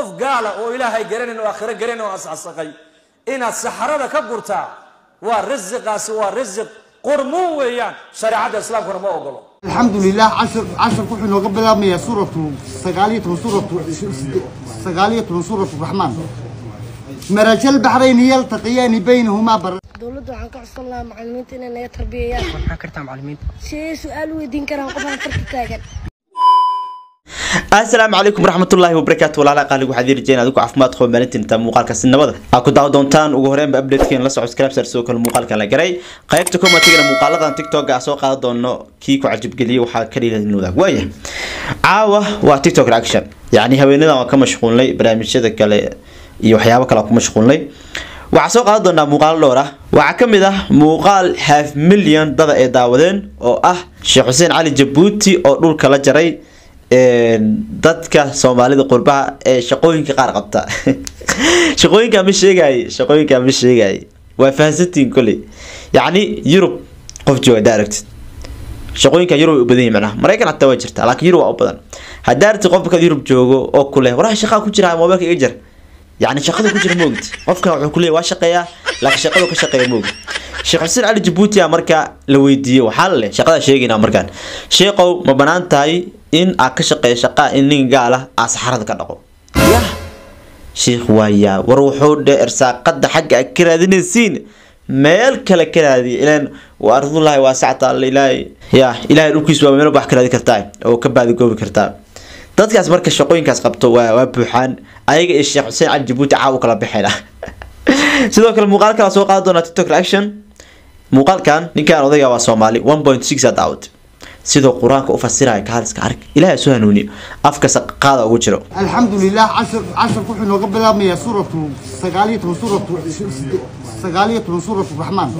qof gaala oo ilaahay garanayn oo aakhiro garanayn oo asxasaqay inaad saxarada ka gurtaa waa rasiqaasi waa rasiq qurmuun weeyaan shareecadda islaamkuna ma ogolo الحمد لله عشر عشر كحن وقبل ما سورة سقالية من سورة سقالية من سورة الرحمن مرج البحرين يلتقيان بينهما بر dowladda waxaan ka codsan lahaa macallimiinta inay naga tarbiyayaan maxaa kartaa macallimiinta sidee su-aal weydiin karaan qof aan farka taagan asalaamu calaykum waraxmatullaahi wabarakaatu walaala qaaligu waxaad yeeli adigu caafimaad qaba maalintinta muuqaalkaasi nabada aa ku daawo doontaan ugu horeenba updatekeen la soco scribsar sidoo kale muuqaalka la garay qaybta commentigana muuqaaladan tiktok a soo qaadan doono kii ku cajabgeliyay waxaa ka dhiilan wadaag waaya caawa waa tiktok reaction yacni haweenadan waan ka mashquulnay barnaamijyada kale iyo waxyaabo kale aan ku mashquulnay waxaa soo qaadan doonaa muuqaalo dhowr ah waxaa ka mid ah muuqaal half million dada ay daawadeen oo ah sheekh xuseen cali jabuuti oo dhulka la jaray dadka soomaalida qurbaha ee shaqooyinka qaar qabta shaqooyinka ma sheegay shaqooyinka ma sheegay waa fahansantiin koley yacni yurub qof jooga hadaa aragtid shaqooyinka yurub ay u badan yihin macnaha maraykan xataa waa jirta laakiin yurub waa u badan haddaa aragtid qofka yurub joogo oo kuleh waraha shaqaa ku jira mobilka iga jar يعني شقده كجر موجد قفك وحو كليه waa shaqeeya laakiin shaqadu ka shaqeeya moogid sheekh xuseen cali jabuuti marka la weydiiyey waxaa leh shaqada sheegayna markaan sheeqow ma banaan tahay in aad ka shaqeeyo shaqa in nin gaal ah aad saxarada ka dhaqo yah sheekh waaya war wuxuu dhe irsaaqada xagga aad ka raadinaysiin meel kale ka raadiya ilaan waa ardullahi waasacta alla ilaahay ya ilaahay dhulkiisu waa meel wax ka raadi kartaa oo ka baadigoobi kartaa dadkaas marka shaqooyinkaas qabto waa waa buuxaan ayaga iyo sheekh xuseen cali jabuuti caaw u kala baxayna sidoo kale muuqaal kala soo qaadi doonaa tiktok reaction muuqaalkan ninkan odayga waa soomaali one point six a daawad sidoo qur-aanka u fasiraya kaaliska arg ilaahay soo hanuuniyo afka qaada ugu jiro الحمد لله عشر عشر كحن وقبل ما سورة سقالية من سورة سقالية من سورة الرحمن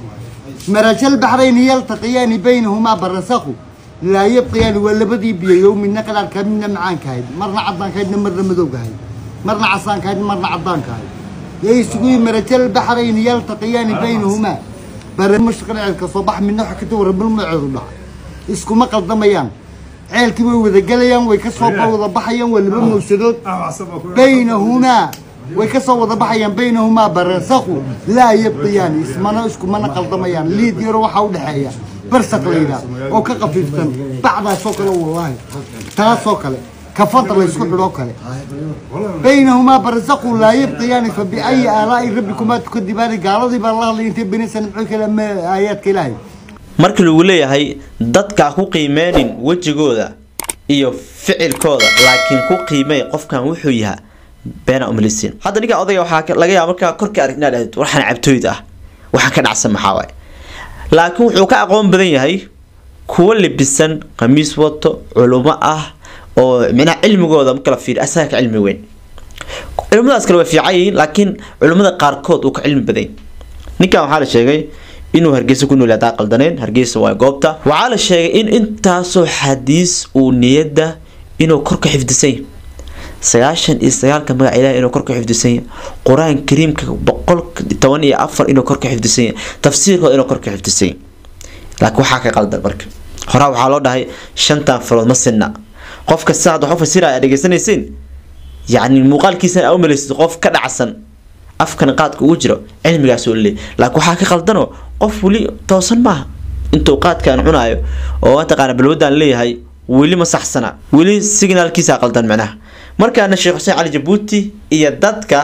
مرج البحرين يلتقيان بينهما برزخ لا يبقيان ولا بدي بيوم النقل كمنا معان كايد مرنا عضان كايد مرنا مذوق كايد مرنا عصان كايد مرنا عضان كايد يسقي مرج البحرين يلتقيان بينهما بر مشقنا كصباح من نوح كتور بالمعرض isku ma qaldamayaan ceelkii way wada gelayaan way ka soo wada baxayaan waa laba mawsadood baynahumaa way ka soo wada baxayaan baynahumaa barsakhu laa yabqiyaan ismana iskumana qaldamayaan liid yaro waxaa u dhexeeya barsak layidhaah oo ka qafiifsan bacdaasoo kale wallaahi taasoo kale kafanta laysku xidhoo kale baynahumaa barsakhu laa yabqiyaani fa biayi aalaa'i rabbikumaa tukadibaani gaaladii baa la hadlay intay benisan muxuu kale aayaadka ilaahay marka lagu leeyahay dadka ku qiimeenin wejigooda iyo ficilkooda laakiin ku qiimey qofkan wuxuu yahaa beena umalisin hadda ninka odayga waxaa laga yaaba markaa korka arag inaad dhahdo waxaan cabtooyd ah waxaan ka dhacsan maxaa waaye laakiin wuxuu ka aqoon badan yahay kuwa libisan khamiis wato culumo ah oo micnaha cilmigooda marka la fiiriyo asaga ka cilmi weyn culimadaas kale way fiican yihiin laakiin culimada qaarkood uu ka cilmi badan ninkan waxaa la sheegay inuu hargeysa ku nool hadaa qaldaneen hargeysa waa goobta waxaa la sheegay in intaasoo xadiis uu niyadda inuu kor ka xifdisan yahay sagaashan iyo sagaalka magac ilaah inuu kor ka xifdisan yahay qur-aan kariimka boqol toban iyo afar inuu kor ka xifdisan yahay tafsiirkooda inuu kor ka xifdisan yahay laakiin waxaa ka qaldan marka horaa waxaa loo dhahay shantan farood ma sinna qofka sidaad wax u fasiraya aad dhegeysanaysiin yacni muuqaalkiisana aa u malaysid qof ka dhacsan afkan qaadka ugu jiro cilmigaas oo leey laakiin waxaa ka qaldanoo qof weli toosan maaha intuu qaadkaan cunaayo oo mataqaana balwadaan leeyahay weli ma saxsana weli signaalkiisa qaldan macnaha markaana sheekh xuseen cali jabuuti iyo dadka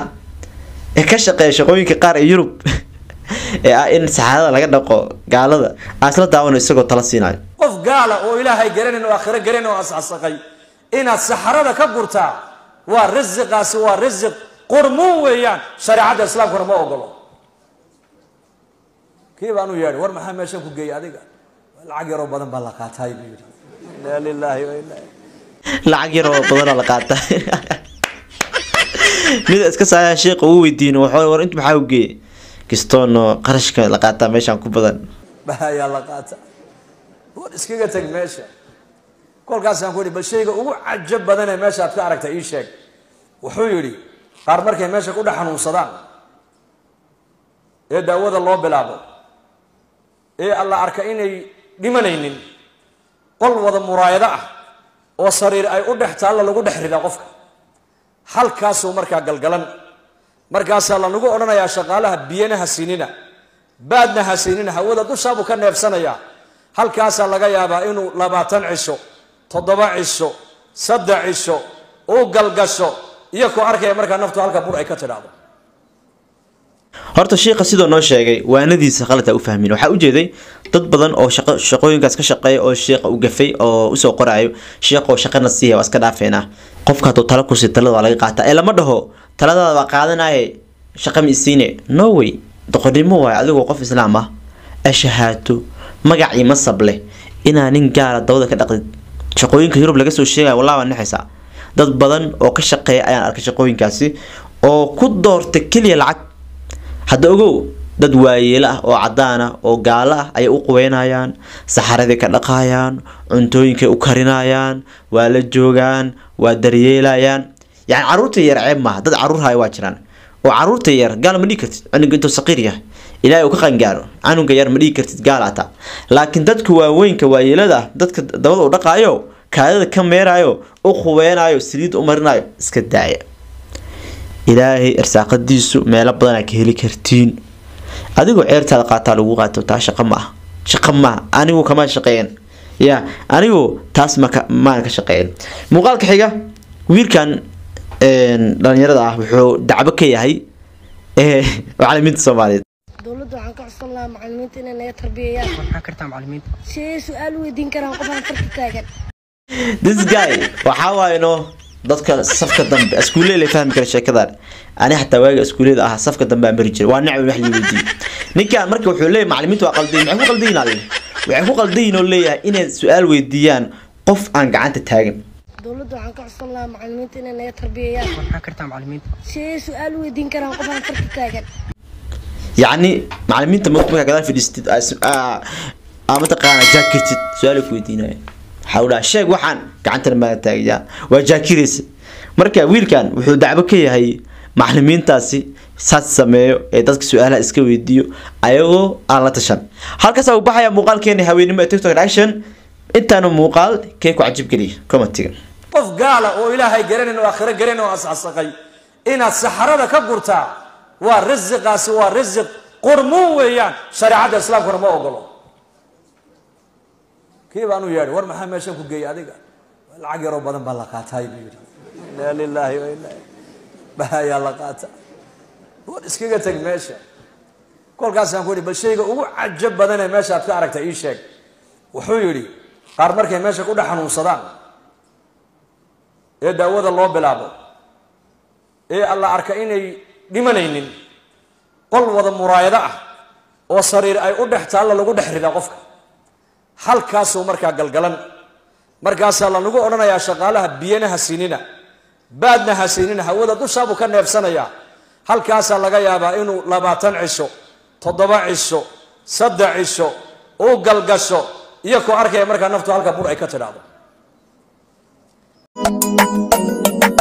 ka shaqeeya shaqooyinka qaar ee yurub ee ah in saxaadada laga dhaqo gaalada aan isla daawano isagoo tala siinayo qof gaala oo ilaahay garanayn oo aakhiro garanayn oo asxasaqay inaad saxarada ka gurtaa waa rasiqaasi waa rasiq qurmuun weeyaan shareecadda islaamkuna ma ogolo kii baan u yeedhay war maxaa meeshan ku geeyay adiga lacag yaroo badan baa la qaatay buu yidhi inaa lilaahi wa inaa lacag yar oo badanoo la qaata mid iska saaya sheekha uu weydiin wuxuu war inta maxaa u geeyay kistoono qarashka la qaataa meeshaan ku badan bahayaa la qaata war iskaga tag meesha kolkaasaan ku yidhi bal shayga ugu cajab badanee meesha aad ka aragta ii sheeg wuxuu yidhi qaar markay meesha ku dhex xanuunsadaan ee daawada loo bilaabo ee alla arka inay dhimanaynin qol wada muraayado ah oo sariir ay u dhex taalla lagu dhex ridaa qofka halkaasuu markaa galgalan markaasaa lanagu odhanayaa shaqaalaha biyana ha siinina baadna ha siinina hawada dushaabuu ka neebsanayaa halkaasaa laga yaabaa inuu labaatan cisho toddoba cisho saddex cisho uu galgasho iyo koo arkaya markaa naftu halka bur ay ka tidhaahdo horta shiikha sidoo noo sheegay waanadiisa qalad ha u fahmin waxaa ujeeday dad badan oo shaqo shaqooyinkaas ka shaqeeya oo shiikha u gafay oo usoo qoraayo shiikha oo shaqana siiya waa iska dhaafeynaa qofka hadduu tala kusi talada waa laga qaataa ee lama dhaho taladaada waa qaadanaye shaqa ma isiine no way doqonnimo waayo adigoo qof islaam ah ashahaato magac iyo masab leh inaa nin gaala dabada ka dhaqdid shaqooyinka yurub laga soo sheegaya wallah waa nexaysaa dad badan oo ka shaqeeya ayaan arkay shaqooyinkaasi oo ku doorta keliya lacag hadda ogow dad waayeelo ah oo cadaan ah oo gaalo ah ayay u quweynayaan saxaradii ka dhaqayaan cuntooyinkay u karinayaan waa la joogaan waa daryeelayaan yani caruurta yar ceeb maaha dad caruur haya waa jiraan oo caruurta yar gaal ma dhigi kartid cunuga intuu saqiir yahay ilaahay uu ka qangaaro canuga yar ma dhigi kartid gaal ata laakiin dadka waaweynka waayeelada ah dadka dabada u dhaqaayo kaadada ka meerayo u quweynayo saliid u marinayo iska daaya ilaahay irsaaqadiisu meelo badan aa ka heli kartiin adigoo ceertaada qaataa lagu qaato taa shaqo ma ah shaqo maaha anigu kama shaqeeyan ya anigu taas maka maan ka shaqeeyan muuqaalka xiga wiilkan dhalinyarada ah wuxuu dacbo ka yahay macalimiinta soomaaliyeed dowladda waxaan ka codsan lahaa macalimiinta inay naga tarbiyayaan maxaa kartaa macalimiinta si ay su-aal weydiin karaan qof aan farka taagan this guy waxaa waaye no dadka safka dambe iskuulley la fahmi kara sheekadan ani xataa waaga iskuulleyda ahaa safka dambe aan bari jiray waa nacbi wax la weydiiyey ninkan marka wuxuu leeyahay macalimiintu waa qaldayin maxay ku qaldayin alle waxay ku qaldayin oo leeyahay inay su-aal weydiiyaan qof aan gacanta taagan dowladda waxaan ka codsan lahaa macalimiinta inay naga tarbiyayaan maxaa kartaa macalimiinta si ay su-aal weydiin karaan qof aan farka taagan yacni macalimiinta markaa gadaal fadhiistid aa mataqaana jaakirtid su-aal ku weydiinaya waxaa u dhaha sheeg waxaan gacantana maa taagayaa waa jaakiraysa marka wiilkan wuxuu dacbo ka yahay macalimiintaasi saas sameeyo ee dadka su-aalaha iska weydiiyo ayagoo aan la tashan halkaasa uu baxaya muuqaalkeena haweenimo ee tiktok action intaanu muuqaal kee ku cajib geliya commentiga qof gaala oo ilaahay garanin oo aakhiro garanin oo asasaqay inaad saxarada ka gurtaa waa risiqaasi waa risiq qurmuun weeyaan shareecadda islaamkuna ma ogolo kii baan u yeedhay war maxaa meeshan ku geeyay adiga lacag yaroo badan baa la qaataay buu yidhi inaa lilaahi wa inaa bahayaa la qaata war iskaga teg meesha kolkaasaan ku yidhi bal shayga ugu cajab badanee meesha aad ka aragta ii sheeg wuxuu yidhi qaar markay meesha ku dhex xanuunsadaan ee daawada loo bilaabo ee alla arka inay dhimanaynin qol wada muraayado ah oo sariir ay u dhex taalla lagu dhex ridaa qofka halkaasuu markaa galgalan markaasaa lanagu odhanayaa shaqaalaha biyana ha siinina baadna ha siinina hawada dushaabuu ka neebsanayaa halkaasaa laga yaabaa inuu labaatan cisho toddoba cisho saddex cisho uu galgasho iyo koo arkaya markaa naftu halka bur ay ka tidhaahdo